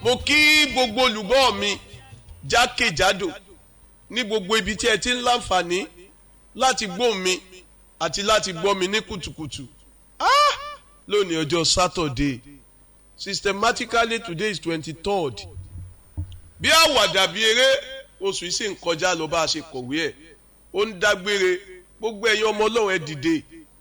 mo kí gbogbo olùgbọ́ mi jákèjádò ní gbogbo ibi tí ẹ ti ń láǹfààní láti gbọ́ mi àti láti gbọ́ mi ní kùtùkùtù ah! lónìí ọjọ́ Saturday systematically today is twenty-third bí àwàdà bí eré oṣù yìí sì ń kọjá lọ bá a ṣe kọ̀wé ẹ̀ ó ń dágbére gbogbo ẹ̀yin ọmọ ọlọ́run ẹ dìde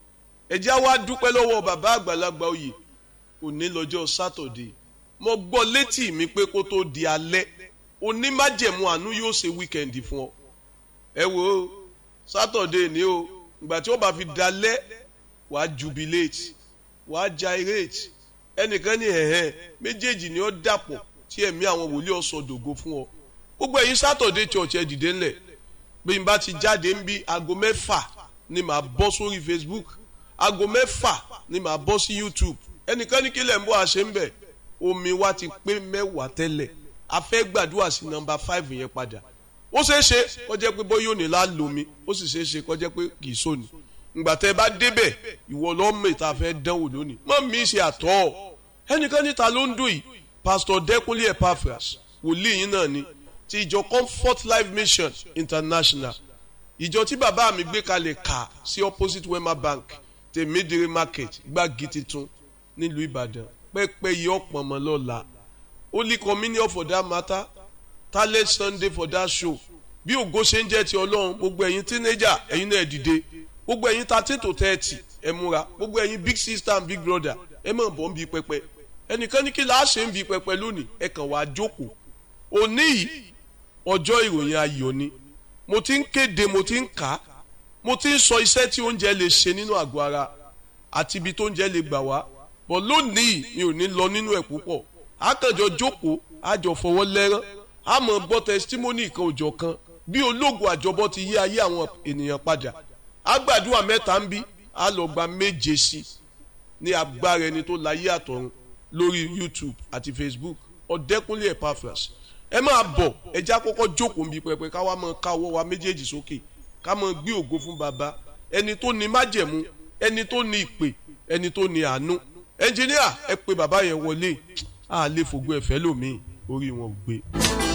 ẹ jẹ́ wá dúpẹ́ lọ́wọ́ bàbá àgbàlagbà oyè òní lọ́jọ́ Saturday mo gbọ́ létí mi pé kó tó di alẹ́ onímájẹ̀mú àánú yóò ṣe wíkẹ̀ndì fún ọ ẹ wo Saturday ni o ìgbà tí ó bá fi dalẹ́ wàá jubilate wàá gyrate ẹnìkan ní ẹ̀hẹ́ méjèèjì ni ó dàpọ̀ tí ẹ̀mí àwọn wòlíì ọ̀sọ̀dògo fún ọ gbogbo ẹ̀yin Saturday church ẹ dìde ńlẹ̀ bí n bá ti jáde ń bí aago mẹ́fà ni màá bọ́ sórí Facebook aago mẹ́fà ni màá bọ́ sí YouTube ẹnìkan ní kílẹ̀ ń bọ́ àṣẹ ń bẹ̀ omi wa ti pé mẹ́wàá tẹ́lẹ̀ a fẹ́ gbàdúrà sí nọ́mbà five yẹn padà ó ṣeé ṣe kó jẹ́ pé bóyá òní la lomi ó sì ṣeé ṣe kó jẹ́ pé kì í sóni ìgbà tẹ́ ẹ bá débẹ̀ ìwọ lọ́mọ ìta fẹ́ dánwò lónìí mọ́ mi ṣe àtọ́ ẹnìkan níta ló ń dùn yìí Pastor Dẹ́kunlé Epaphras wòlíì yín náà ni ti ìjọ Comfort Life Mission International ìjọ tí bàbá mi gbé kalẹ̀ kà sí opposite Wema Bank tèmídìrí market gbági titun nílùú Ìbàdàn pẹ́pẹ́ yìí ọ̀pọ̀ ọmọ lọ́la Holy Communion for that matter talent Sunday for that show bí ògo ṣe ń jẹ́ ti Ọlọ́run gbogbo ẹ̀yin teenager ẹ̀yin náà dìde gbogbo ẹ̀yin thirteen to thirty ẹ múra gbogbo ẹ̀yin big sister and big brother ẹ mọ̀ bọ́ ń bi pẹpẹ ẹnìkan ní kí la ṣe ń bi pẹpẹ lónìí ẹ kàn wá jókòó òní yìí ọjọ́ ìròyìn ayọ̀ ni mo ti ń kéde mo ti ń kà á mo ti ń sọ iṣẹ́ tí oúnjẹ lè ṣe nínú àgọ́ ara àti ibi tó oúnjẹ lè gbà wá bọ̀ lónìí mi ò ní lọ nínú ẹ̀ púpọ̀ àkànjọ jókòó àjọ fọwọ́ lẹ́rán àmọ́ gbọ́ tẹsítímọ́nì kan òjọ̀ kan bí ológun àjọbọ ti yí ayé àwọn ènìyàn padà àgbàdua mẹ́ta ń bí a lọ gba méje sí ní agbára ẹni tó láyé àtọ̀run lórí YouTube àti Facebook Ọ̀dẹ́kúnlé Epaphras ẹ máa bọ̀ ẹ já kọ́kọ́ jókòó ń bi pẹpẹ ká wá máa ká ọwọ́ wa méjèèjì sókè ká máa gbé ògo fún baba ẹni tó ní májẹ̀mú ẹni tó ní ìpè ẹni tó ní àánú ẹnjìníà ẹ pé bàbá yẹn wọlé a lè fògbó ẹ̀fẹ́ lómi orí wọn ò gbé.